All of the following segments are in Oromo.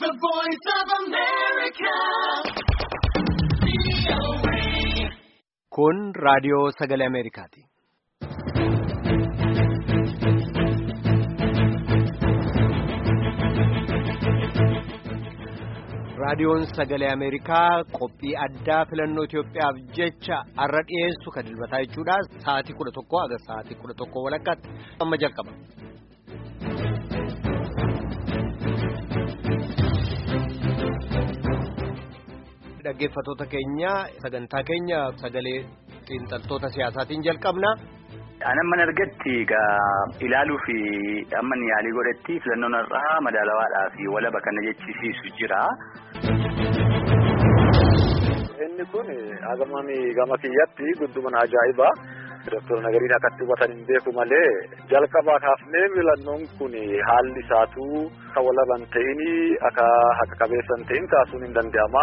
The voice of America. Kun raadiyoo sagalee Ameerikaati. Raadiyoon sagalee Ameerikaa qophii addaa filannoo Itoophiyaaf jecha har'a dhiyeessu kan dilbataa jechuudha. Sa'aatii kudha tokko haga sa'aatii kudha tokko walakkaatti amma jalqaba. Dhaggeeffattoota keenya sagantaa keenya sagalee xiinxaltoota siyaasaatiin jalqabna. Anamman argatti egaa ilaaluu fi amman yaalii godhetti filannoon har'aa madaalawaadhaa fi walaba kana jechisiisu jira. Inni kun hagamami gama kiyyatti gudduman ajaa'ibaa. Doktor Nagariin akkatti hubatan hin beeku malee jalqabaa kaafnee filannoon kun haalli isaatuu kan walaban ta'in akka haqa qabeessan ta'in kaasuun hin danda'ama.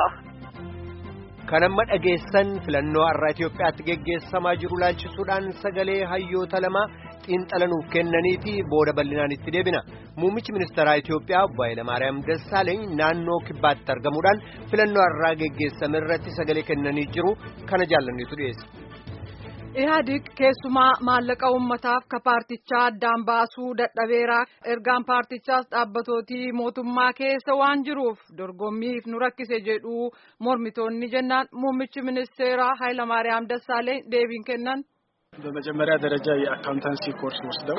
Kan amma dhageessan filannoo har'a Itoophiyaatti geggeessamaa jiru laalchisuudhaan sagalee hayyoota lama xiinxalanuuf kennaniiti booda bal'inaan itti deebina. Muummichi ministeeraa Itoophiyaa obbo Hayilamaariyaam Dassaaleeny naannoo kibbaatti argamuudhaan filannoo har'aa geggeessame irratti sagalee kennanii jiru kana jaallanneetu dhiyeessa. Ihaadig keessumaa maallaqa uummataaf ka paartichaa addaan baasuu dadhabeera ergaan paartichaas dhaabbatootii mootummaa keessa waan jiruuf dorgommiif nu rakkise jedhu mormitoonni jennaan muummichi ministeeraa Hayilamaariyaam Dassaaleen deebiin kennan. በመጀመሪያ ደረጃ የአካውንታንሲ ኮርስ ወስደው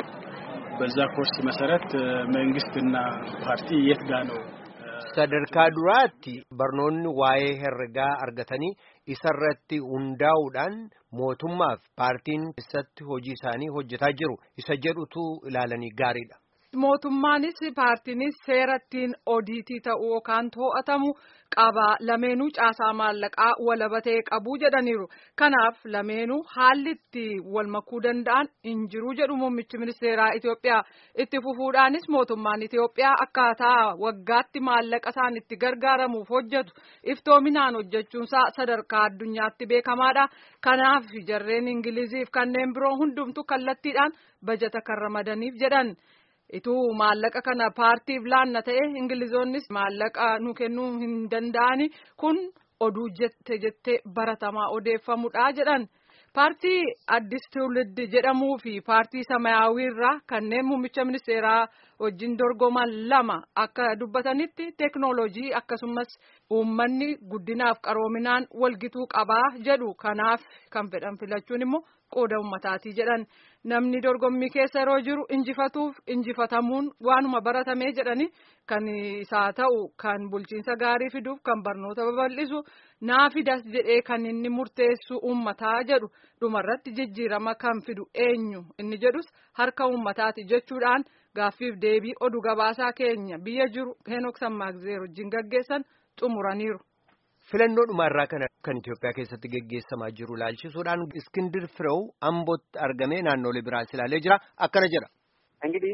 በዛ ኮርስ መሰረት መንግስትና ፓርቲ የት ጋ ነው sadarkaa duraatti barnoonni waa'ee herregaa argatanii isarratti hundaa'uudhaan mootummaaf paartiin keessatti hojii isaanii hojjetaa jiru isa jedhutu ilaalanii gaariidha. Mootummaanis paartiinis seerattiin odiitii ta'uu yookaan to'atamu qaba lameenuu caasaa maallaqaa walabatee qabuu jedhaniiru. Kanaaf lameenuu haalli itti wal makuu danda'an hin jiru jedhu muummichi ministeeraa Itoophiyaa. Itti fufuudhaanis mootummaan Itoophiyaa akkaataa waggaatti maallaqa isaan itti gargaaramuuf hojjetu iftoominaan hojjechuunsaa sadarkaa addunyaatti beekamaadha. Kanaaf jarreen Ingiliziif kanneen biroo hundumtu kallattiidhaan bajata kan ramadaniif jedhan. Ituu maallaqa kana paartiif laanna ta'e ingilizoonnis maallaqa nu kennuu hin danda'ani kun oduu jette jettee baratamaa odeeffamudha jedhan. Paartii Addis Tuulid jedhamuu fi paartii Samaayyaawii irraa kanneen muummicha ministeeraa wajjin dorgoman lama akka dubbatanitti teeknooloojii akkasumas uummanni guddinaaf qaroominaan walgituu qabaa jedhu kanaaf kan fedhan filachuun immoo qooda uummataatii jedhan. Namni dorgommii keessa yeroo jiru injifatuuf injifatamuun waanuma baratamee jedhani kan isaa ta'u kan bulchiinsa gaarii fiduuf kan barnoota babal'isu naa fidas jedhee kan inni murteessu uummataa jedhu dhumarratti jijjiirama kan fidu eenyu inni jedhus harka uummataati jechuudhaan gaaffiif deebii oduu gabaasaa keenya biyya jiru Henook Sammaagzeer wajjin gaggeessan xumuraniiru. Filannoo dhumaarraa kana kan Itoophiyaa keessatti geggeessamaa jiru laalchisuudhaan Iskindir Firew Ambootti argamee naannolee biraas ilaalee jira akkana jedha. እንግዲህ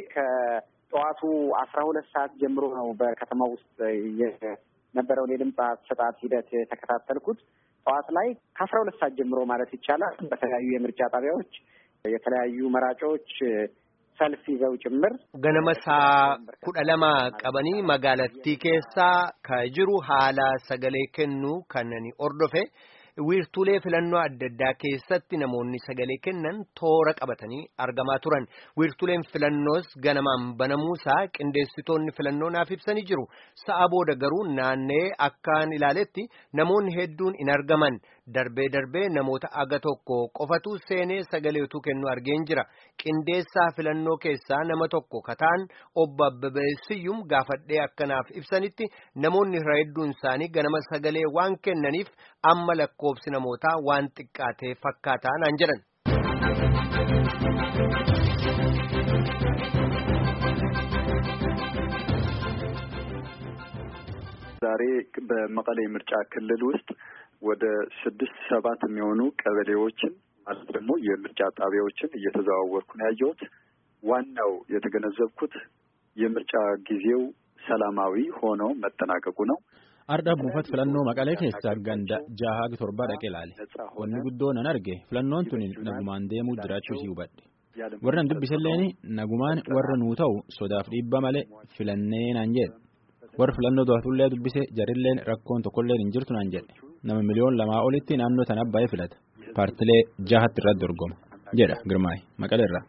ከጠዋቱ አስራ ሁለት ሰዓት ጀምሮ ነው በከተማ ውስጥ የነበረውን የድምፅ አሰጣጥ ሂደት የተከታተልኩት። ጠዋት ላይ ከአስራ ሁለት ሰዓት ጀምሮ ማለት ይቻላል በተለያዩ የምርጫ ጣቢያዎች የተለያዩ መራጮች ሰልፍ ይዘው ጭምር ganama saa kudha lama qabanii magaalattii keessaa ka jiru haala sagalee kennuu kanneen ordofe wiirtuulee filannoo adda addaa keessatti namoonni sagalee kennan toora qabatanii argamaa turan wiirtuuleen filannoos ganamaan banamuusaa qindeessitoonni filannoo naaf ibsanii jiru sa'a booda garuu naannee akkaan ilaaletti namoonni hedduun hin argaman darbee darbee namoota aga tokko qofatu seenee sagalee utuu kennu argeen jira qindeessaa filannoo keessaa nama tokko kataan obbo Abbabee Siyyum gaafadhee akkanaaf ibsanitti namoonni irra hedduun isaanii ganama sagalee waan kennaniif amma lakkoobsi namootaa waan xiqqaatee fakkaataa naan jedhan. ዛሬ በመቀሌ ምርጫ ክልል ውስጥ ወደ ስድስት ሰባት የሚሆኑ ቀበሌዎችን ማለት ደግሞ የምርጫ ጣቢያዎችን እየተዘዋወርኩ ነው ያየሁት። ዋናው የተገነዘብኩት የምርጫ ጊዜው ሰላማዊ ሆኖ መጠናቀቁ ነው። Ardha buufata filannoo Maqalee keessaa ganda jaha torba dhaqee ilaale. Wanni guddoon an arge filannoon tuni nagumaan deemuu jiraachuu isii hubadhe. Warra an dubbiselleen nagumaan warra nuu ta'u sodaaf dhiibba malee filannee naan jedhe. warri filannoo to'atullee dubbise jarilleen rakkoon tokkolleen hin jirtu naan jedhe nama miliyoon lamaa olitti naannoo sana baay'ee filata paartilee jahatti irratti dorgoma jedha girmaay maqaleerraa.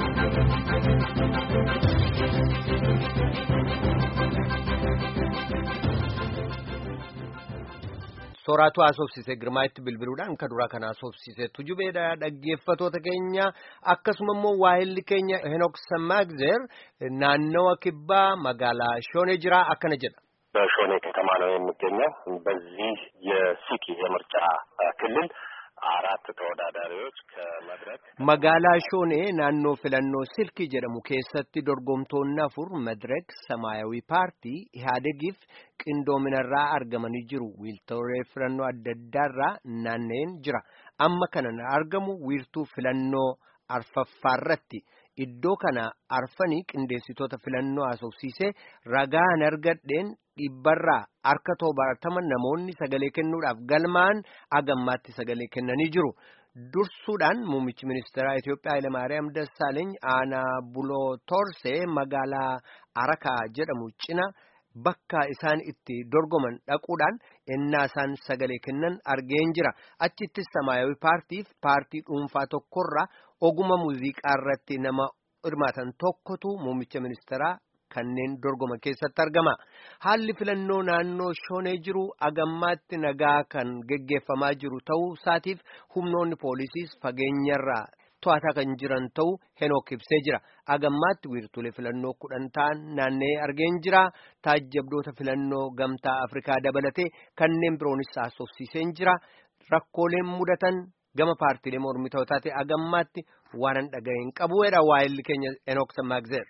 Sooraatu haasofsiise girmaa'itti bilbiluudhaan kan duraa kan haasofsiise tujubeedha dhaggeeffatoota keenya akkasuma immoo waahilli keenya Henook Sammaagzer naannawa kibbaa magaalaa Shoonee jira akkana jedha. በሾኔ ከተማ ነው የሚገኘው። በዚህ የሲኪ የምርጫ ክልል አራት ተወዳዳሪዎች ከመድረክ magaalaa shoonee naannoo filannoo silkii jedhamu keessatti dorgomtoonni afur madrek samaayawii paartii ihaadegiif qindoominarraa argamanii jiru wiirtuulee filannoo adda addaarraa naanna'een jira amma kana argamu wiirtuu filannoo arfaffaarratti iddoo kana arfanii qindeessitoota filannoo haasofsiisee ragaan argadheen dhibbarraa harka torbaatama namoonni sagalee kennuudhaaf galmaan agammaatti sagalee kennanii jiru. Dursuudhaan muummichi ministeeraa Itoophiyaa Hayilamaariyaam Dassaaleeny aanaa buloo Toorsee magaalaa Arakaa jedhamu cina bakka isaan itti dorgoman dhaquudhaan ennaa isaan sagalee kennan argeen jira. Achittis Samaayawii paartiif paartii dhuunfaa tokkorraa oguma muuziqaa irratti nama hirmaatan tokkotu muummicha ministeeraa kanneen dorgoma keessatti argama. Haalli filannoo naannoo shoonee jiru agammaatti nagaa kan geggeeffamaa jiru ta'uu isaatiif humnoonni poolisiis fageenyarraa to'ataa kan jiran ta'uu Henook ibsee jira. Agammaatti wiirtuulee filannoo kudhan ta'an naanna'ee argeen jira. Taajjabdoota filannoo gamtaa Afrikaa dabalatee kanneen biroonis haasofsiiseen jira. Rakkooleen mudatan gama paartiilee mormitootaa ta'e agammaatti waan hin dhaga'een qabuudha waa'illi keenya Henook Sammaagzeer.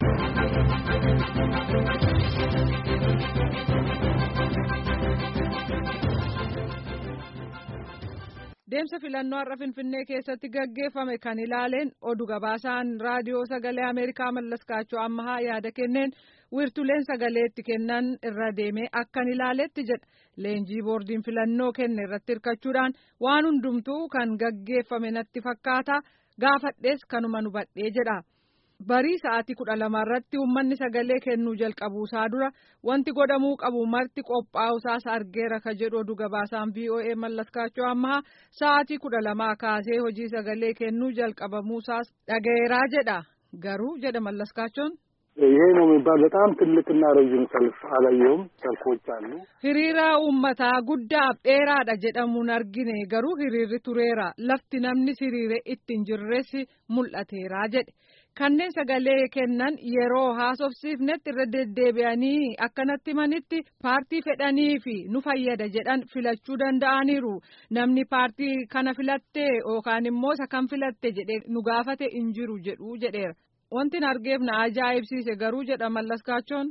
Deemsa filannoo har'a Finfinnee keessatti gaggeeffame kan ilaaleen oduu gabaasaan raadiyoo sagalee Ameerikaa mallaskaachuu ammahaa yaada kenneen wiirtuleen sagalee itti kennan irra deemee akkan ilaaletti jedha. Leenjii boordiin filannoo kenne irratti hirkachuudhaan waan hundumtuu kan gaggeeffame natti fakkaata gaafadhees kanuma nu badhee jedha. Barii sa'aatii kudha lama irratti uummanni sagalee kennuu jalqabuusaa dura wanti godhamuu qabu marti qophaa'usaas argeera ka jedhu oduu gabaasaan VOA mallaskaachuu ammaa sa'aatii kudha lamaa kaasee hojii sagalee kennuu jalqabamuusaas dhaga'eeraa jedha garuu jedha mallaskaachoon. ይሄ ነው የሚባል በጣም ትልቅና ረዥም ሰልፍ አላየውም። ሰልፎች አሉ። Hiriira uummataa guddaaf dheeraadha jedhamuun argine garuu hiriirri tureera lafti namni hiriire ittiin jirres mul'ateera jedhe. Kanneen sagalee kennan yeroo haasofsiifnetti irra deddeebi'anii akkanatti manitti paartii fedhanii fi nu fayyada jedhan filachuu danda'aniiru. Namni paartii kana filatte yookaan immoo isa kan filatte jedhee nu gaafate hin jiru jedhu jedheera. Wanti argeef na ajaa'ibsiise garuu jedha mallaskaachoon.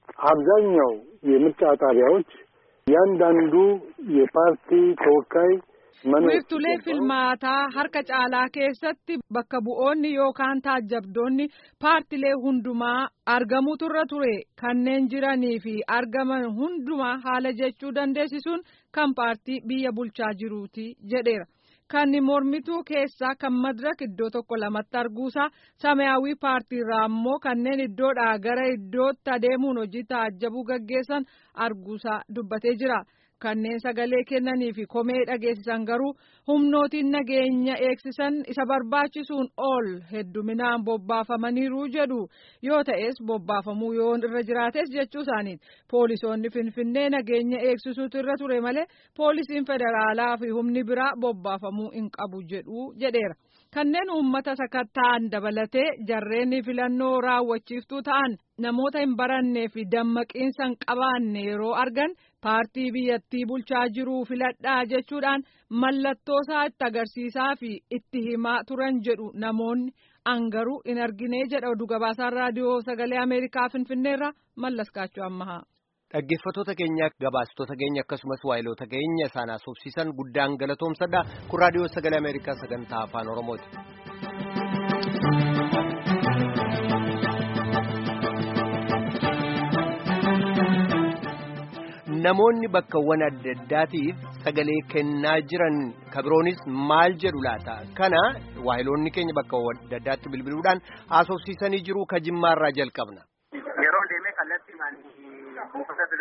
አብዛኛው የምርጫ ጣቢያዎች እያንዳንዱ የፓርቲ ተወካይ wiirtulee filmaataa harka caalaa keessatti bakka bu'oonni yookaan taajjabdoonni paartilee hundumaa argamutu irra ture kanneen jiranii fi argaman hundumaa haala jechuu dandeessisuun kan paartii biyya bulchaa jiruuti jedheera. Kan mormituu keessaa kan madirak iddoo tokko lamatti arguusaa samayaawii paartiirraa ammoo kanneen iddoodhaa gara iddootti adeemuun hojii taajjabuu gaggeessan arguusaa dubbatee jira. Kanneen sagalee kennanii fi komee dhageessisan garuu humnootiin nageenya eegsisan isa barbaachisuun ol hedduminaan bobbaafamaniiru jedhu yoo ta'es bobbaafamuu yoo irra jiraates jechuu isaaniiti. Poolisoonni Finfinnee nageenya eegsisuutu irra ture malee poolisiin federaalaa fi humni biraa bobbaafamuu hin qabu jedhu jedheera. Kanneen uummata sakatta'an dabalatee jarreen filannoo raawwachiiftuu ta'an namoota hin barannee fi dammaqiinsa hin qabaanne yeroo argan paartii biyyattii bulchaa jiruu filadhaa jechuudhaan mallattoo isaa itti agarsiisaa fi itti himaa turan jedhu namoonni angaruu hin argine jedha oduu gabaasaan raadiyoo sagalee ameerikaa finfinneerra mallaskaachuu ammahaa. Dhaggeeffattoota keenya gabaastota keenya akkasumas waayiloota keenya isaan haasofsiisan guddaan galatoomsadha. Kun raadiyoo sagalee Ameerikaa sagantaa afaan Oromooti. Namoonni bakkawwan adda addaatiif sagalee kennaa jiran kabiroonis maal jedhu laata? Kana waayiloonni keenya bakkawwan adda addaatti bilbiluudhaan haasofsiisanii jiru ka jimmaarraa jalqabna. Yeroo deemee kallattii buufata filannoo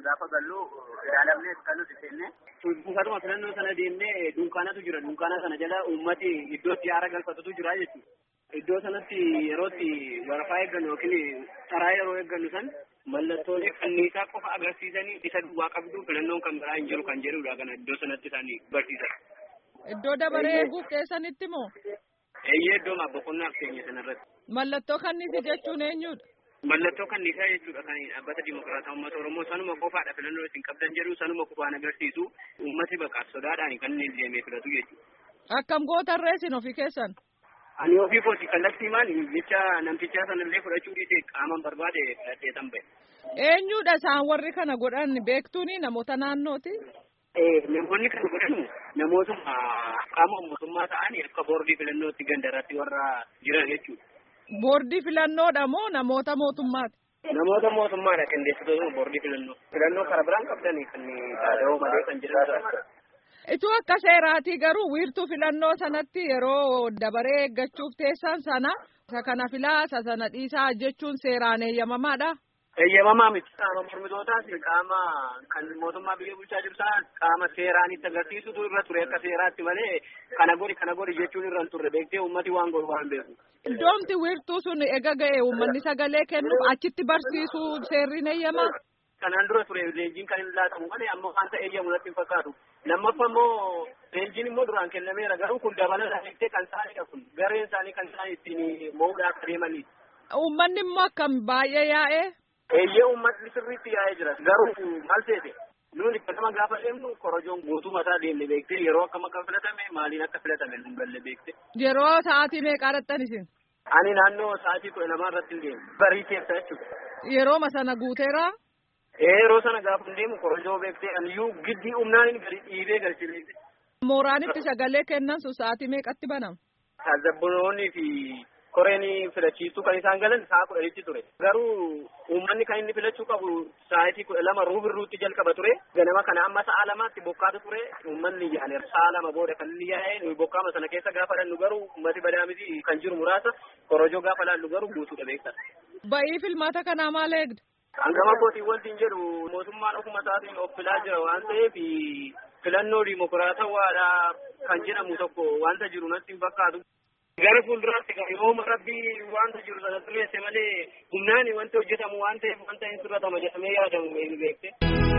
gaafa gallu ilaalamnee kan nuti seenne. Buufatuma filannoo sana deemnee dunkaanatu jira. Dunkaana sana jala uummati iddootti aara galfatutu jira jechuudha. Iddoo sanatti yerootti warafaa eeggannu yookiin taraa yeroo eeggannu san mallattoolee kanniisaa qofa agarsiisanii isa duwwaa qabdu filannoon kan biraa hin jiru kan jedhudha kana iddoo sanatti isaanii barsiisan. Iddoo dabaree eeguuf keessanitti moo? Eeyyee iddoo boqonnaaf keenya sanarratti. Mallattoo kanniisi jechuun eenyudha? Mallattoo kanniisaa jechuudha kan dhaabbata dimokiraataa uummata Oromoo sanuma qofaadha filannoo isin qabdan jedhu sanuma qofaan agarsiisu uummati baqa sodaadhaan kan inni deemee filatu jechuudha. Akkam gootarree isin ofii keessan? Ani ofii kooti kallattii maali jecha namtichaa sanallee fudhachuu dhiise qaaman barbaade filadhee tan ba'e. Eenyudha isaan warri kana godhan beektuuni namoota naannooti? Namoonni kana godhan namootuma qaama mootummaa ta'anii akka boordii filannootti gandarratti warra jiran jechuudha. Boordii filannoodha moo namoota mootummaati? Namoota mootummaadha qindeessitoota boordii filannoo. Filannoo karaa biraan qabdanii kan taa'oo malee kan jedhamudha. Ituu akka seeraatii garuu wiirtuu filannoo sanatti yeroo dabaree eeggachuuf teessan sana isa kana filaa isa sana dhiisaa jechuun seeraan eeyyamamaadha. Eeyyamamaa miti. Qaama mormitootaas qaama kan mootummaa biyya bulchaa jiru sana qaama seeraan itti agarsiisutu irra ture akka seeraatti malee kana godhi kana godhi jechuun irra hin turre beektee uummati waan godhu waan beeku. Iddoomti wiirtuu sun ega ga'e uummanni sagalee kennuuf achitti barsiisuu seerri eeyyamaa. Kanaan dura ture leenjiin kan hin laatamu malee amma wanta eeyyamu natti hin fakkaatu. Lammaffaa immoo leenjiin immoo duraan kennameera garuu kun dabalataa jettee kan isaanidha kun gareen isaanii kan isaan ittiin mo'uudhaaf adeemanii. Uummanni immoo akkam baay'ee yaa'ee. Eeyyee uummatni sirriitti yaa'ee jira garuu maal seete nuuni kanama gaafa deemnu korojoon guutuu mataa deemne beektee yeroo akkam akka filatame maaliin akka filatame nu galle beekte. Yeroo sa'aatii meeqaa dhattan isin? Ani naannoo sa'aatii kudha lamaa irratti hin deemu. Barii keessa jechuudha. Yerooma sana guuteeraa? Yeroo sana gaafa hin deemu korojoo beektee aniyyuu giddii humnaan gadi dhiibee galchine. Mooraanitti sagalee kennan sun sa'aatii meeqatti banama? Taazabboonni fi koreen filachiistuu kan isaan galan sa'a kudhanitti ture. Garuu uummanni kan inni filachuu qabu sa'aatii kudha lama ruubirruutti jalqaba ture. Ganama kana amma sa'a lamaatti bokkaatu ture. Uummanni yaa'e sa'a lama booda kan inni yaa'e nuyi bokkaama sana keessa gaafa dhannu garuu uummati badaamiti kan jiru muraasa korojoo gaafa laallu garuu guutuudha beektan. Ba'ii filmaata kanaa maal eegda? Hangama kootiin wanti hin jedhu mootummaan ofuma isaatiin of filaa jira waan ta'eef filannoo dimokiraatawaadha kan jedhamu tokko wanta jiru natti hin fakkaatu. Gara fuulduraatti yooma rabbii wanta jiru sana xureesse malee humnaan wanti hojjetamu waan ta'eef wanta hin sirratama jedhamee yaadamu eenyu beekte.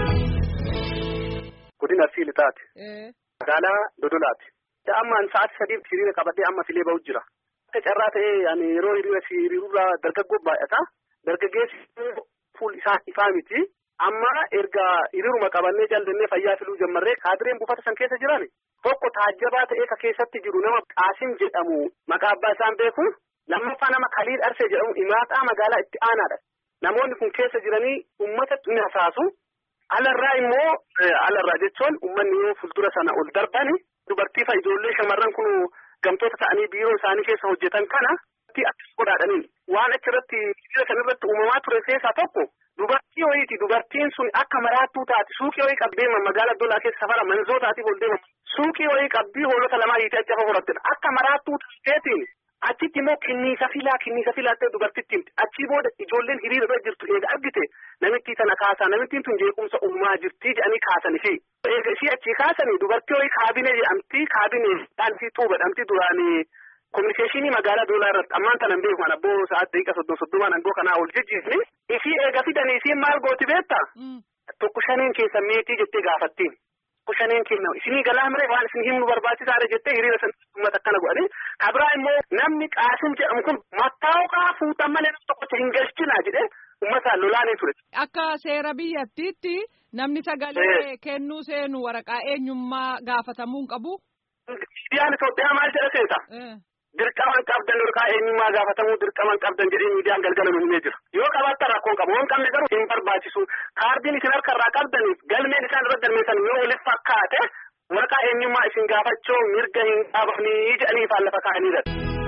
Godina Siilitaati. Magaalaa Dodolaati. Ammaan sa'aatii sadiif hiriira qabadhee amma filee ba'u jira. Akka carraa ta'ee ani yeroo hiriira hiriirurraa dargaggoo baay'ata. Dargaggeessi fuul isaa ifaa miti. Amma erga hiriiruma qabannee jal'annee fayyaa filuu jammarree kaadireen buufata san keessa jiran tokko taajjabaa ta'ee ka keessatti jiru nama Qaasim jedhamu maqaa abbaa isaan beeku lammaffaa nama Kaliil Arsee jedhamu imaaxaa magaalaa itti aanaadha. Namoonni kun keessa jiranii uummata ni hasaasu. Alarraa immoo alarraa jechuun uummanni yoo fuuldura sana ol darbani dubartii fa ijoollee shamarran kun gamtoota ta'anii biiroo isaanii keessa hojjetan kana akkas godhaadhaniin waan achirratti hiriira kanarratti uumamaa ture keessaa tokko dubartii wayiiti dubartiin sun akka maraattuu taati suuqii wayii qabdee magaalaa dolaa keessa safara manzoo taatiif ol deema suuqii wayii qabdii hoolota lamaa hiitee achi afa horattedha akka maraattuu taateetiin achitti immoo kinniisa filaa kinniisa filaa ta'e dubartitti himti achii booda ijoolleen hiriira irra jirtu eega argite namittii tana kaasaa namittiin tun jeequmsa uumaa jirtii jedhanii kaasanii fi eega ishii achii kaasanii dubartii wayii kaabinee jedhamti kaabinee dhaantii tuuba jedhamti duraanii kominikeeshinii magaalaa doolaa irratti ammaan tanan beeku kan abboo sa'aat daqiiqa soddon soddomaan angoo kanaa ol jijjiirni ishii eega fidanii isiin maal gooti beetta tokko shaniin keessa meetii jettee gaafattiin tokko shaniin kenna isinii galaa mire waan isin himnu barbaachisaadha jettee hiriira san uummata akkana godhanii kabraa immoo namni qaasim jedhamu kun mattaa'uqaa fuutan malee nama tokkocha hin galchinaa jedhee uummataan lolaanii ture. Akka seera biyyattiitti namni sagalee kennuu seenu waraqaa eenyummaa gaafatamuu hin qabu. Miidiyaan Itoophiyaa maal jedha seeta? Dirqaman qabdan waraqaa eenyummaa gaafatamuu dirqaman qabdan jedhee miidiyaan galgala nu himee jira. Yoo qabaattan rakkoon qabu waan qabne garuu hin barbaachisu. Kaardiin isin harkarraa qabdaniif galmeen isaan irra galmeessan yoo walitti fakkaate waraqaa eenyummaa isin gaafachuu mirga hin qabanii jedhanii ifaan lafa kaa'aniidha.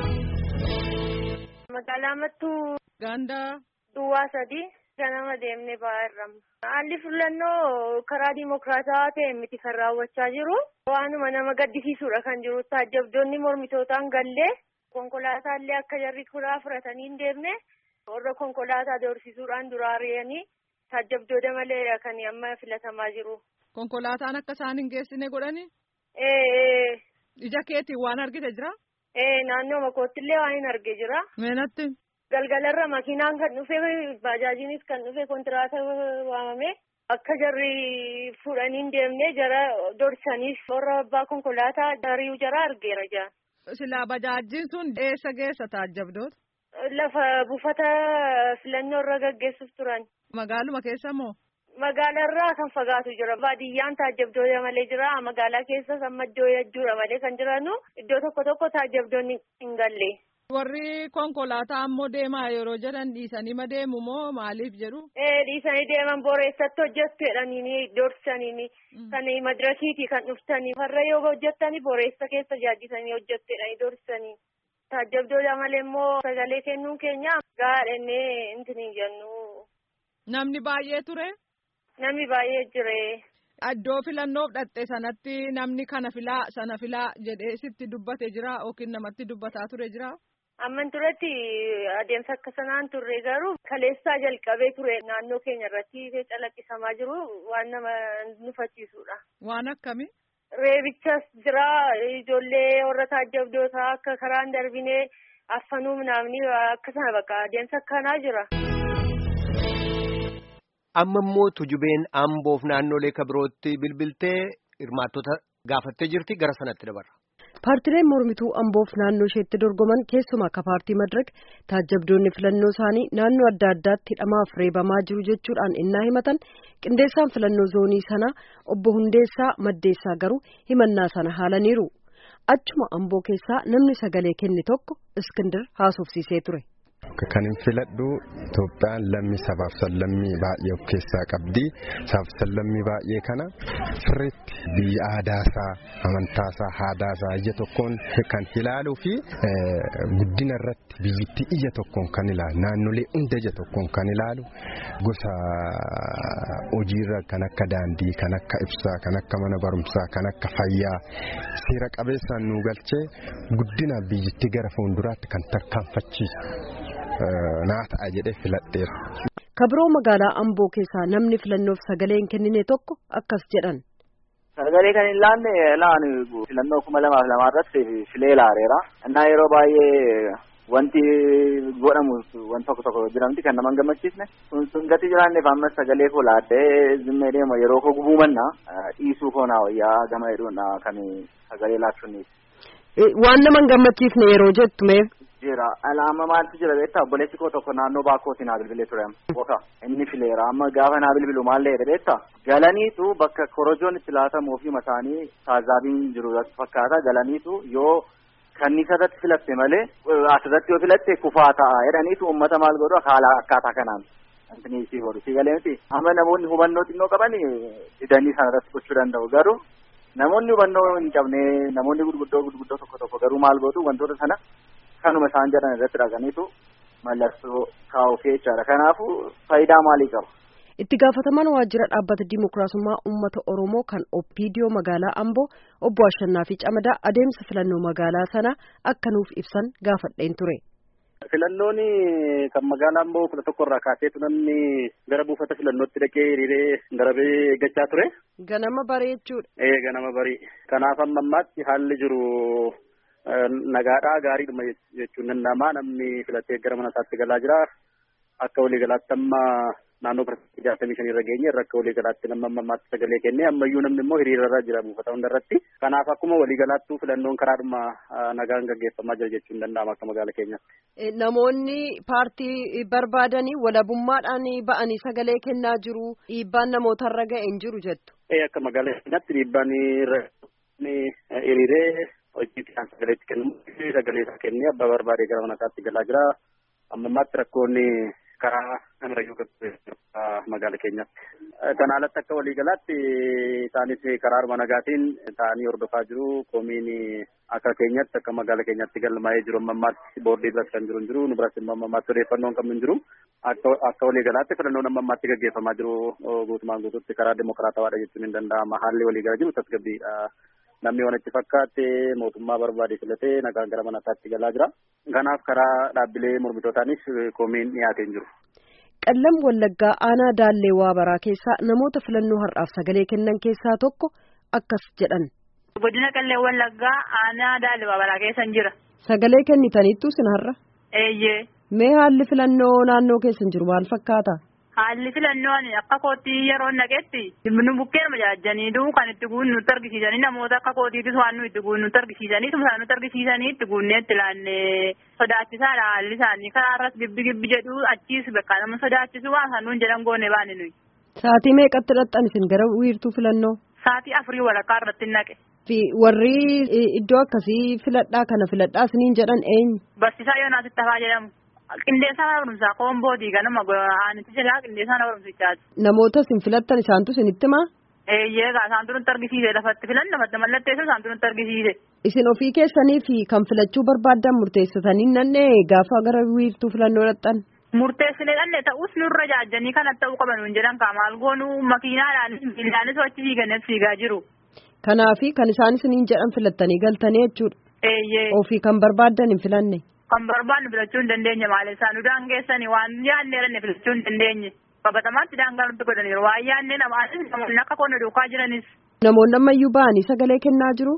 Magaalaa Mattuu. Gandaa. Duwwaa sadii. ganama deemnee ba'aa irramu. Haalli filannoo karaa dimokiraataa ta'e miti kan raawwachaa jiru. Waanuma nama gaddisiisudha kan jiru. Taajjabdoonni mormitootaan gallee konkolaataallee akka jarri kuraa fudhatanii hin deemne warra konkolaataa doorsisuudhaan duraa ari'anii taajjabdoota maleedha kan amma filatamaa jiru. Konkolaataan akka isaan hin geessine godhani? Ee. Ija keetiin waan argite jira? Ee naannoo makoottillee waan hin arge jira. Meenatti? Galgalarra makiinaan kan dhufe baajaajiinis kan dhufe kontiraata waamame akka jarri fuudhanii deemnee jara dorsaniif warra abbaa konkolaataa dari'uu jara argeera jaa. Silaa bajaajjiin sun eessa geessa taajjabdoota? Lafa buufata filannoo irra gaggeessuuf turan. Magaaluma keessa moo? Magaalarraa kan fagaatu jira. Baadiyyaan taajjabdoota malee jira. Magaalaa keessas amma iddoo hedduudha malee kan jiranu iddoo tokko tokko taajjabdoonni hin galle. Warri konkolaataa ammoo deemaa yeroo jedhan dhiisanii ma deemu moo maaliif jedhu? Ee dhiisanii deeman boreessatti hojjettu jedhanii doorsanii kan madirakiiti kan dhuftanii warra yoo hojjettanii boreessa keessa jaaddisanii hojjettu jedhanii doorsanii. Taajjabdoota malee immoo sagalee kennuun keenya gaadhannee intini jennu. Namni baay'ee ture? Namni baay'ee jire. Iddoo filannoof dhatte sanatti namni kana filaa sana filaa jedhee sitti dubbate jira yookiin namatti dubbataa ture jira? Amman turetti adeemsa akka sanaan turre garuu kaleessaa jalqabee ture naannoo keenya irratti calaqqisamaa jiru waan nama nufachiisudha. Waan akkami? Reebichas jira ijoollee warra taajjabdootaa akka karaan darbinee affanuu naamni akka sana bakka adeemsa akkanaa jira. Amma immoo tujubeen amboof naannolee kabirootti bilbiltee hirmaattota gaafattee jirti gara sanatti dabarra. Paartileen mormituu amboof naannoo isheetti dorgoman keessumaa akka paartii madirak taajjabdoonni filannoo isaanii naannoo adda addaatti hidhamaaf reebamaa jiru jechuudhaan innaa himatan qindeessaan filannoo zoonii sanaa obbo Hundeessaa Maddeessaa garuu himannaa sana haalaniiru. Achuma amboo keessaa namni sagalee kenne tokko Iskindir haasofsiisee ture. Kan hin filadhu Itoophiyaan lammii sabaaf sallammii baay'ee of keessaa qabdi. Sabaaf sallammii baay'ee kana sirriitti biyya aadaasaa, amantaasaa, haadaasaa ija tokkoon kan ilaaluu fi guddina irratti biyyittii ija tokkoon kan ilaalu naannolee hunda ija tokkoon kan ilaalu gosa hojiirra kan akka daandii, kan akka ibsaa, kan akka mana barumsaa, kan akka fayyaa seera qabeessaan nu galchee guddina biyyittii gara fuulduraatti kan tarkaanfachiisu. naa ta'a jedhee filadheera. Kabiroo magaalaa Amboo keessaa namni filannoof sagalee hin kennine tokko akkas jedhan. Sagalee kan hin laanne laan filannoo kuma lamaaf lamaa irratti filee laareera. Innaa yeroo baay'ee wanti godhamu wanti tokko tokko jiramti kan nama hin gammachiisne. Kun sun gati jiraanneef ammas sagalee koo laaddee zimmee deema yeroo koo gubuu manna dhiisuu koo naa wayyaa gama hedduudha kan sagalee laachuun. Waan nama hin gammachiisne yeroo jettu meef. jira alaama maaltu jira beektaa obboleessi koo tokko naannoo baakkootti naa bilbilee ture boka inni fileera amma gaafa naa bilbilu maal jedhe beektaa galaniitu bakka korojoon itti laatamuu fi mataanii taazaabiin jiru fakkaata galaniitu yoo kanniisarratti filatte malee asirratti yoo filatte kufaa ta'a jedhaniitu uummata maal godhu haala akkaataa kanaan antini isii godhu si galee miti amma namoonni hubannoo xinnoo qaban didanii sanarratti gochuu danda'u garuu namoonni hubannoo hin qabne namoonni gurguddoo gurguddoo tokko tokko garuu maal godhu wantoota sana kanuma isaan jedhan irratti dhaqaniitu mallattoo kaa'uuf jechaadha. Kanaafuu faayidaa maalii qaba? Itti gaafatamaan waajjira dhaabbata Dimookiraasummaa Uummata Oromoo kan Oppiidiyoo magaalaa Amboo obbo Ashannaa fi Camadaa adeemsa filannoo magaalaa sanaa akka nuuf ibsan gaafadheen ture. Filannoon kan magaalaa Amboo kudha tokko irraa kaaseetu namni gara buufata filannootti dhaqee hiriiree darabee eeggachaa ture. Ganama barii jechuudha. Ee ganama barii. Kanaaf amma ammaatti haalli jiru nagaadhaa gaariidhuma jechuun danda'ama namni filatee gara mana isaatti galaa jira akka waliigalaatti amma naannoo parsantii jaatamii shanii irra geenye irra akka waliigalaatti nama ammaatti sagalee kennee ammayyuu namni immoo hiriirarra jira buufata hunda irratti kanaaf akkuma waliigalaattuu filannoon karaadhuma nagaan gaggeeffamaa jira jechuun danda'ama akka magaala keenyaatti. Namoonni paartii barbaadanii walabummaadhaan ba'anii sagalee kennaa jiru dhiibbaan namootarra ga'e hin jiru jettu. Akka magaala keenyaatti dhiibbaan hiriiree hojii isaan sagaleetti kennu sagalee isaa kennee abbaa barbaade gara mana isaatti galaa jira amma ammaatti rakkoonni karaa namarrayyuu magaala keenyaatti. Kana alatti akka waliigalaatti isaanis karaaruma nagaatiin ta'anii hordofaa jiru koomiin akka keenyatti akka magaala keenyatti galmaa'ee jiru amma ammaatti boordii biras kan jiru hin jiru nu biras immoo amma ammaatti odeeffannoon kam hin jiru akka waliigalaatti filannoon amma ammaatti gaggeeffamaa jiru guutumaan guutuutti karaa dimokiraatawaadha jechuun hin danda'ama haalli waliigala jiru tasgabbiidha. namni waan itti fakkaate mootummaa barbaade filatee nagaan gara mana isaatti galaa jira. Kanaaf karaa dhaabbilee mormitootaanis koomiin dhiyaatee jiru. qallam wallaggaa aanaa daallee waabaraa keessaa namoota filannoo har'aaf sagalee kennan keessaa tokko akkas jedhan. godina qallee wallaggaa aanaa daallee waabaraa keessan jira. sagalee kennitaniittu sin har'a. eeyyee. mee haalli filannoo naannoo keessan jiru maal fakkaata. haalli filannoon akka kootii yeroo naqetti nu bukkeen majaajjaniitu kan itti guunnu nutti argisiisanii namoota akka kootiitis waan nu itti guunnu nutti argisiisanii isaan nutti argisiisanii itti guunnee itti laannee sodaachisaadha haalli isaanii karaa irras gibbi gibbi jedhu achiis bakka nama sodaachisu waan isaan nuun jedhan goone baane nuyi. Saatii meeqatti dhaqxan isin gara wiirtuu filannoo? Saatii afurii walakkaa irratti naqe. Fi warri iddoo akkasii filadhaa kana filadhaa isiniin jedhan eenyu? Barsiisaa Yoonaas Ittafaa jedhamu. Qindeessaa barumsaa koomboodii ganama aanitti jalaa qindeessaa barumsichaati. Namoota isin filattan isaantu isinitti himaa? Eeyyee gaa isaantu nutti argisiise lafatti filanna mallatteessa isaantu nutti argisiise. Isin ofii keessanii fi kan filachuu barbaaddan murteessitanii nanne gaafa gara wiirtuu filannoo dhaqxan. Murteessine dhanne ta'us nurra jaajjanii kan ta'uu qaban nuun jedhan kaa maal goonuu makiinaadhaanis miillaanis achi fiiganis fiigaa jiru. Kanaafi kan isaan isiniin jedhan filattanii galtanii jechuudha. Eeyyee. Ofii kan barbaaddan hin filanne. Kan barbaannu filachuu hin dandeenye maal isaan nu daangeessanii waan yaadne dhanne filachuu hin dandeenye. Qabatamaatti daangaa nutti godhaniiru waan yaadne namaanis namoonni akka qonna duukaa jiranis. Namoonni ammayyuu ba'anii sagalee kennaa jiru.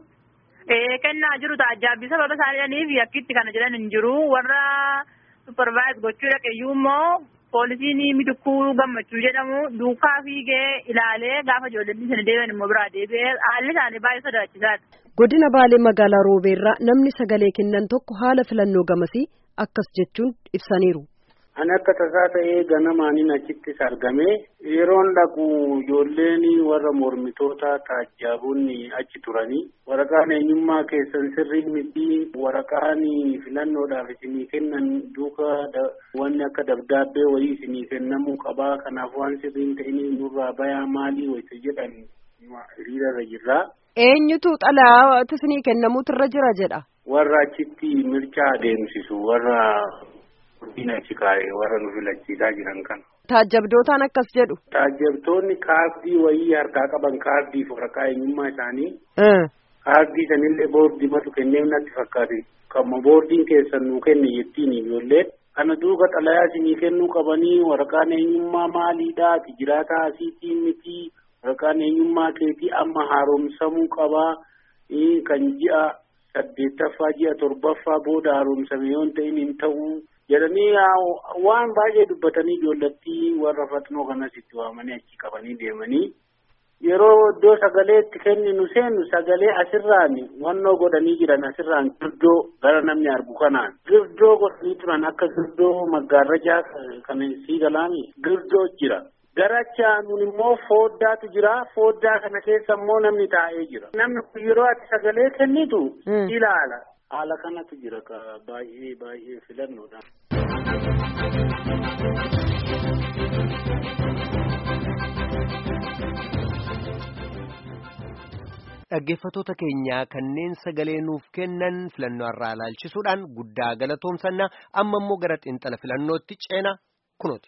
Ee kennaa jiru taajjabbii sababa isaaniidhaniif yakkitti kana jedhan hin jiru warra supervise gochuu dhaqeeyyuu immoo poolisiin mitukkuu gammachuu jedhamu duukaa fiigee ilaalee gaafa ijoolleen sana deebi'an immoo biraa deebi'ee haalli isaanii baay'ee sodaachisaadha. Godina Baalee magaalaa Roobeerraa namni sagalee kennan tokko haala filannoo gamasii akkas jechuun ibsaniiru. Ani akka tasaa ta'ee ganamaaniin achittis argame yeroon dhaqu ijoolleen warra mormitoota taajjaboonni achi turanii waraqaan eenyummaa keessan sirrii miti waraqaan filannoodhaaf isinii kennan duuka wanni akka dabdaabbee wayii isinii kennamuu qabaa kanaaf waan sirriin ta'inii nurraa bayaa maalii wayita jedhan hiriirarra jirraa. Eenyutu xalayaa isinii kennamuutu irra jira jedha. Warra achitti mirchaa adeemsisu warra. Guddina achi kaa'ee warra nu filachiisaa jiran kana. Taajjabdootaan akkas jedhu. Taajjabtoonni kaardii wayii harkaa qaban kaardiif waraqaa eenyummaa isaanii. Kaardii sanillee boordii matu kenneef natti fakkaate. Kamma boordiin keessan nuu kenne jettiin ijoolleen. Kana duuka xalayaa isinii kennuu qabanii waraqaan eenyummaa maaliidhaa jiraataa asiitii miti waraqaan eenyummaa keetii amma haaromsamuu qabaa kan ji'a saddeettaffaa ji'a torbaffaa booda haaromsame yoo ta'in hin ta'uu. jedhanii waan baay'ee dubbatanii ijoollattii warra faxnoo kanas itti waamanii achi qabanii deemanii yeroo iddoo sagalee itti kenninu seenu sagalee asirraan wannoo godhanii jiran asirraan girdoo gara namni argu kanaan girdoo godhanii turan akka girdoo maggaarrajaa kan sii galaami girdoo jira. Garachaa nun immoo fooddaatu jira fooddaa kana keessa immoo namni taa'ee jira namni kun yeroo ati sagalee kennitu ilaala. haala kanatu jira ka baay'ee baay'ee filannoodha. Dhaggeeffattoota keenyaa kanneen sagalee nuuf kennan filannoo irraa ilaalchisuudhaan guddaa galatoomsanna amma immoo gara xiinxala filannootti ceena kunooti.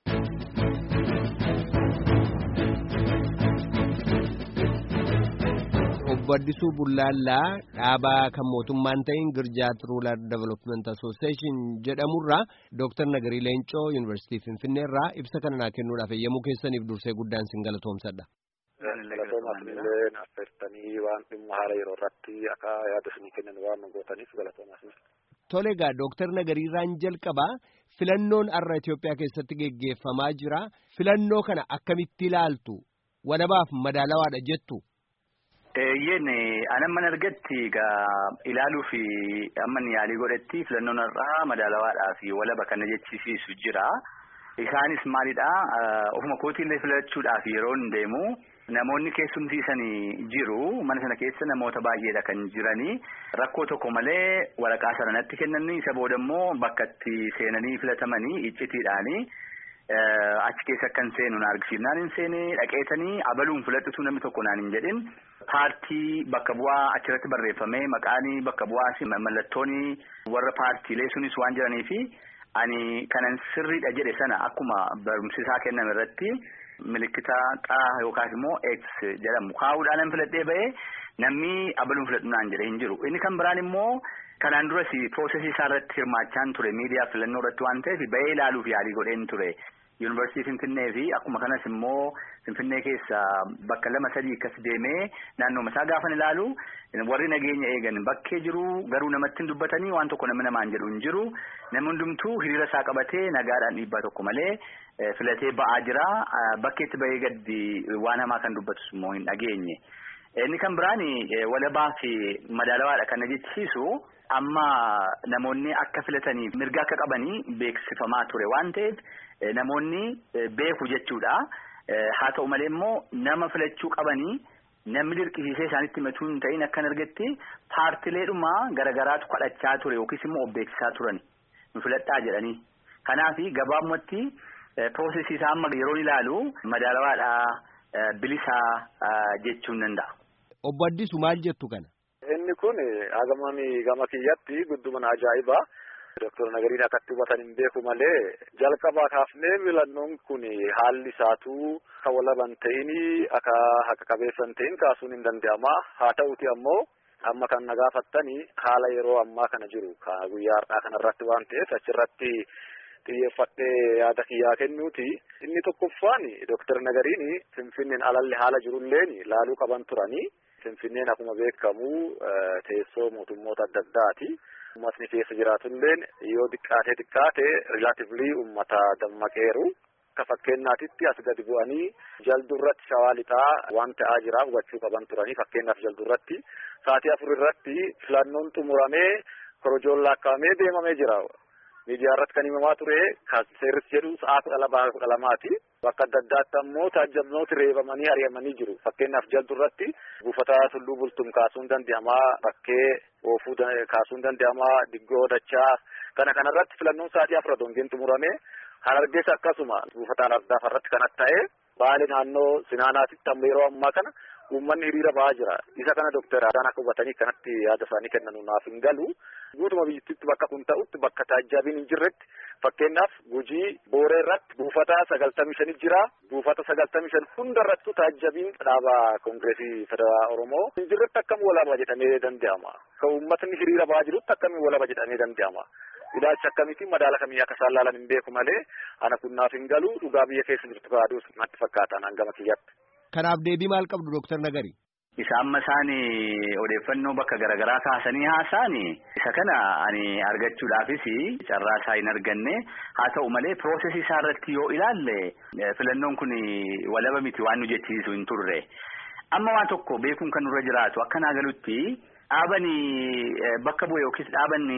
obbo Addisuu Bullaallaa dhaabaa kan mootummaan ta'in Girjaat Ruular Development Association jedhamurraa Dooktar Nagarii Leencoo Yuunivarsiitii Finfinneerraa ibsa kana naa kennuudhaaf eeyyamuu keessaniif dursee guddaan sin galatoomsadha. Galatoomaaf illee affeertanii waan dhimma haala yeroo irratti akka yaada isinii kennan waan nu gootaniif galatoomaaf. Tole egaa Dooktar Nagariirraan jalqabaa filannoon har'a Itoophiyaa keessatti geggeeffamaa jira. Filannoo kana akkamitti ilaaltu? Walabaaf madaalawaadha jettu. Eeyyeen anamman argatti egaa ilaaluu fi amman yaalii godhetti filannoon har'aa madaalawaadhaa fi walaba kana jechisiisu jira. Isaanis maalidhaa ofuma kootiillee filachuudhaaf yeroo hin deemu namoonni keessumsiisanii jiru mana sana keessa namoota baay'eedha kan jiranii rakkoo tokko malee waraqaa sana natti kennanii isa booda immoo bakka itti seenanii filatamanii iccitiidhaanii. achi keessa akkan seenu na argisiifnaan hin seene dhaqeetanii abaluun filadhutu namni tokko naan hin jedhin paartii bakka bu'aa achirratti barreeffamee maqaanii bakka bu'aas mallattooni warra paartiilee sunis waan jiranii fi ani kanan sirriidha jedhe sana akkuma barumsisaa kenname irratti milikkita xaa yookaas immoo x jedhamu kaa'uudhaan filadhee ba'ee namni abaluun filadhu naan jedhe hin jiru inni kan biraan immoo kanaan duras piroosesii isaa irratti hirmaachaan ture miidiyaa filannoo irratti waan ta'eef ba'ee ilaaluuf yaalii godheen ture. yuunivarsiitii Finfinnee fi akkuma kanas immoo Finfinnee keessa bakka lama sadii akkas deemee naannooma isaa gaafan ilaalu warri nageenya eegan bakkee jiru garuu namatti hin dubbatanii waan tokko nama namaan jedhu hin jiru namni hundumtuu hiriira isaa qabatee nagaadhaan dhiibbaa tokko malee filatee ba'aa jira bakkeetti bahee gaddi waan hamaa kan dubbatus immoo hin dhageenye. Inni kan biraan walabaa fi madaalawaadha kan na jechisiisu amma namoonni akka filatanii mirga akka qabanii beeksifamaa ture waan ta'eef namoonni beeku jechuudha. Haa ta'u malee immoo nama filachuu qabanii namni dirqisiisee isaanitti himatuu hin ta'in akkan argetti paartileedhuma garagaraatu kadhachaa ture yookiis immoo of beeksisaa turan nu filadhaa jedhanii. Kanaaf gabaabumatti piroosesii isaa amma yeroo ilaalu madaalawaadhaa bilisaa jechuun danda'a. Obbo Addisu maal jettu kana? Inni kun hagamami gama kiyyatti guddumana ajaa'ibaa. Doktor Nagariin akkatti hubatan hin beeku malee jalqabaa kaafnee filannoon kun haalli isaatuu kan walaban ta'ini akka haqa qabeessan ta'in kaasuun hin danda'ama. Haa ta'uti ammoo amma kan na gaafattanii haala yeroo ammaa kana jiru guyyaa har'aa kanarratti waan ta'eef achirratti xiyyeeffadhee yaada kiyyaa kennuuti. Inni tokkoffaan Doktor Nagariin Finfinneen alalli haala jirulleen laaluu qaban turanii. Finfinneen akkuma beekamu teessoo mootummoota adda addaati. Uummatni keessa jiraatulleen yoo xiqqaatee xiqqaate rilaatiivlii uummata dammaqeeru. Akka fakkeenyaatitti as gadi bu'anii jaldurratti shawaa lixaa waan ta'aa jira hubachuu qaban turanii fakkeenyaaf jaldurratti sa'aatii afur irratti filannoon xumuramee korojoon laakkaa'amee deemamee jira. Miidiyaa irratti kan himamaa ture kan seerris jedhu sa'a kudha lamaa kudha lamaati. Bakka adda addaatti ammoo taajjabnooti reebamanii ari'amanii jiru. Fakkeenyaaf jaldurratti buufata tulluu bultum kaasuun danda'amaa bakkee oofuu kaasuun danda'amaa diggoo dachaa kana kanarratti filannoon sa'aatii afur dongiin xumuramee harargeessa akkasuma buufataan ardaaf irratti kan ta'e baali naannoo sinaanaatitti amma yeroo ammaa kana uummanni hiriira ba'aa jira. Isa kana doktara Adaan akka hubatanii kanatti yaada isaanii kennan naaf hin galu. Guutuma biyyattiitti bakka kun ta'utti bakka taajjabiin hin jirretti fakkeenyaaf gujii booree irratti buufata sagaltamii shanii jira. Buufata sagaltamii shan hunda irrattu taajjabiin dhaaba koongireesii federaalaa Oromoo hin jirretti akkam walaba jedhamee danda'ama. Kan uummatni hiriira ba'aa jirutti akkamiin walaba jedhamee danda'ama. Ilaalcha akkamiitiin madaala kamii akka isaan laalan hin beeku malee ana kun naaf hin galu dhugaa biyya keessa jirtu baaduus natti fakkaata naan gama kiyyatti. Kanaaf deebii maal qabdu Dooktar Nagari? Isa amma isaan odeeffannoo bakka garaagaraa kaasanii haasa'an isa kana ani argachuudhaafis carraa isaa hin arganne haa ta'u malee piroosesii isaa irratti yoo ilaalle filannoon kun walaba miti waan nu jechisiisu hin turre. Amma waan tokko beekuun kan nurra jiraatu akka naa galutti dhaabani bakka bu'e yookiis dhaabani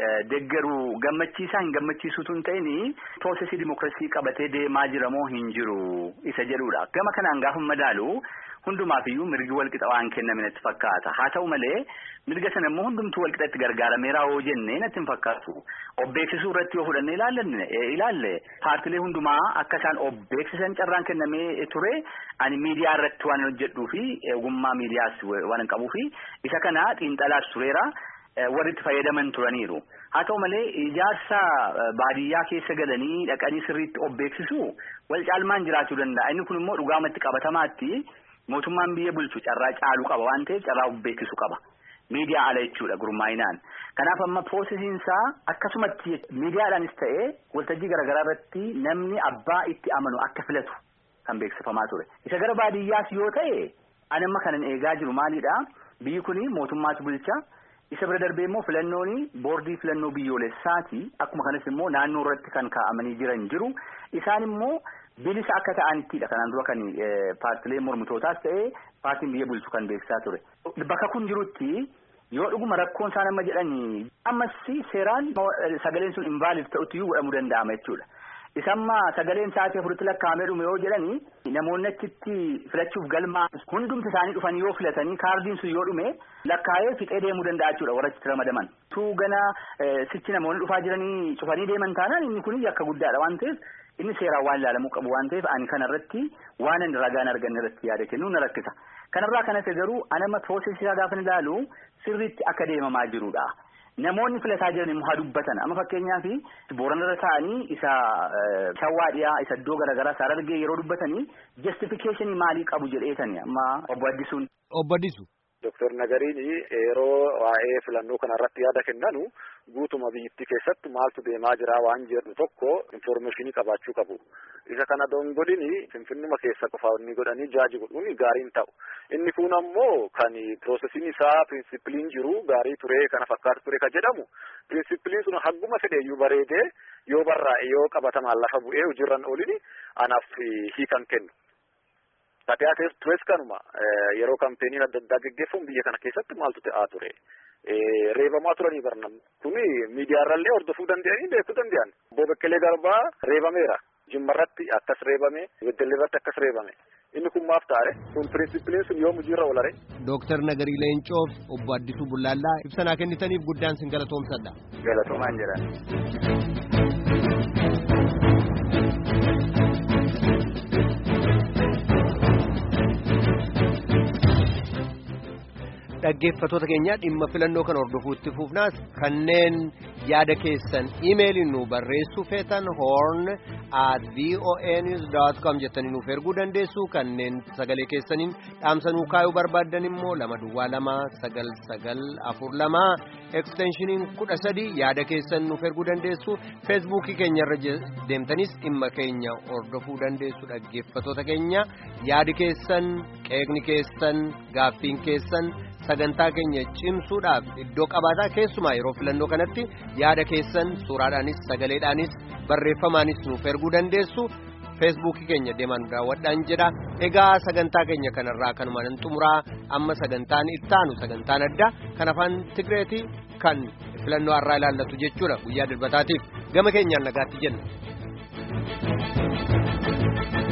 deggeruu gammachiisaa hin gammachiisuutu hin ta'in piroosesii dimookiraasii qabatee deemaa jira moo hin jiru isa jedhudha. Gama kanaan gaafa madaalu hundumaafiyyuu mirgi walqixa waan kenname natti fakkaata. Haa ta'u malee mirga sana immoo hundumtuu walqixatti gargaarameera yoo jenne natti hin fakkaatu. Of beeksisuu irratti yoo fudhanne ilaallanne ilaalle paartilee hundumaa akka isaan of beeksisan carraan kennamee ture ani miidiyaa irratti waan hojjedhuu fi ogummaa miidiyaas waan hin qabuu fi isa kana xiinxalaas tureera. warri itti fayyadaman turaniiru. Haa ta'u malee ijaarsa baadiyyaa keessa galanii dhaqanii sirriitti of beeksisu wal caalmaan jiraachuu danda'a. Inni kun immoo dhugaamatti qabatamaatti mootummaan biyya bulchu carraa caaluu qaba waan ta'eef carraa of beeksisu qaba. Miidiyaa ala jechuudha gurmaa'inaan. Kanaaf amma piroosesiin isaa akkasumatti miidiyaadhaanis ta'ee waltajjii garaagaraa irratti namni abbaa itti amanu akka filatu kan beeksifamaa ture. Isa gara baadiyyaas yoo ta'e ani amma kanan eegaa jiru maalidha? Biyyi kuni mootummaatu bulcha. isa bira darbee immoo filannoon boordii filannoo biyyoolessaati akkuma kanas immoo naannoo irratti kan kaa'amanii jiran jiru isaan immoo bilisa akka ta'anittidha kanaan dura kan paartilee mormitootaas ta'ee paartiin biyya bulchu kan beeksisaa ture bakka kun jirutti yoo dhuguma rakkoon isaan amma jedhanii ammas seeraan sagaleen sun invaalid ta'utti iyyuu godhamuu danda'ama jechuudha. Isamma sagaleen sa'aatii afuritti lakkaa'amee dhume yoo jedhani namoonni achitti filachuuf galmaa hundumti isaanii dhufanii yoo filatanii kaardiin sun yoo dhume lakkaa'ee fixee deemuu danda'a jechuudha warra achitti ramadaman. Tu gana sichi namoonni dhufaa jiranii cufanii deeman taanaan inni kun yakka guddaadha waan ta'eef inni seeraan waan ilaalamuu qabu waan ta'eef ani kanarratti waan ani ragaan arganne irratti yaada kennuu na rakkisa. Kanarraa kanas garuu anama piroosesii isaa gaafa ilaalu sirriitti akka deemamaa jirudha. Namoonni filataa jiran immoo haa dubbatan amma fakkeenyaaf booranarra ta'anii isa shawwaa dhiyaa isa iddoo garaagaraa isaa argee yeroo dubbatanii justifikeeshinii maalii qabu jedheetani amma obbo Addisuun. Obbo Addisu Dooktar Nagariin yeroo waa'ee filannoo kanarratti yaada kennanu guutuma biyyattii keessatti maaltu deemaa jira waan jedhu tokko infoormeeshinii qabaachuu qabu. Isa kana dongolin finfinnuma keessa qofa inni godhanii jaaji godhuun gaariin ta'u. Inni kun ammoo kan piroosesiin isaa pirinsipiliin jiru gaarii ture kana fakkaatu ture kan jedhamu pirinsipiliin sun hagguma fedheeyyuu bareedee yoo barraa'e yoo qabatamaan lafa bu'ee hojiirran oolini anaaf hiikan kennu. Taatee tures kanuma yeroo kampeeniin adda addaa geggeeffamu biyya kana keessatti maaltu ta'aa ture. Reebamaa turanii barnam kuni miidiyaarrallee hordofuu danda'anii beekuu danda'an. Obbo Bekkelee Garbaa reebameera. Jimmarratti akkas reebame, Beddelleerratti akkas reebame. Inni kun maaf taare? Kun pirinsipiliin sun yoom hojiirra oolare? Dooktar Nagarii Leencoof obbo Addisuu Bullaallaa ibsa kennitaniif guddaan sin galatoomsadha. Galatoomaan jedhan. dhaggeeffatoota keenya dhimma filannoo kan hordofuutti fufnaas kanneen yaada keessan iimeeliin nu barreessuu feetan horn at voanews.com jettanii nuuf erguu dandeessu kanneen sagalee keessaniin dhaamsanuu kaayuu barbaaddan immoo lama duwwaa lama sagal sagal afur lama eksteenshiniin kudha sadi yaada keessan nuuf erguu dandeessu feesbuukii keenyarra deemtanis dhimma keenya hordofuu dandeessu dhaggeeffatoota keenya yaadi keessan qeeqni keessan gaaffiin keessan. sagantaa keenya cimsuudhaaf iddoo qabaataa keessumaa yeroo filannoo kanatti yaada keessan suuraadhaanis sagaleedhaanis barreeffamaanis nuuf erguu dandeessu feesbuukii keenya deemaan daawwadhaan jedha egaa sagantaa keenya kanarraa kanumaan xumuraa amma sagantaan ittaanu sagantaan addaa kan afaan tigreetii kan filannoo har'aa ilaallatu jechuudha guyyaa dilbataatiif gama keenyaan nagaatti jenna.